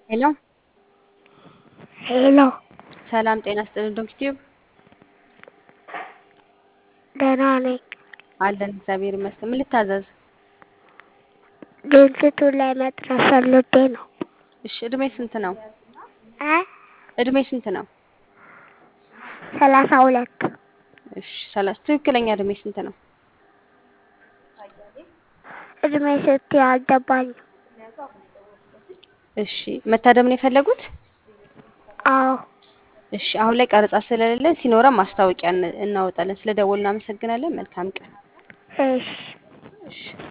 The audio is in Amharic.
ሄሎ ሄሎ ሰላም ጤና ይስጥልኝ ዶክቲዩብ ደህና ነኝ። አለን እግዚአብሔር ይመስገን። ምን ልታዘዝ? ድርጅቱ ላይ መጥራት ፈልጌ ነው። እሺ እድሜ ስንት ነው? እ እድሜ ስንት ነው? ሰላሳ ሁለት እሺ ሰላሳ ትክክለኛ እድሜ ስንት ነው? እድሜ ስትይ አልገባኝም። እሺ መታደም ነው የፈለጉት? አዎ እሺ አሁን ላይ ቀረጻ ስለሌለን ሲኖረን ማስታወቂያ እን- እናወጣለን። ስለ ደወሉ እናመሰግናለን። መልካም ቀን። እሺ እሺ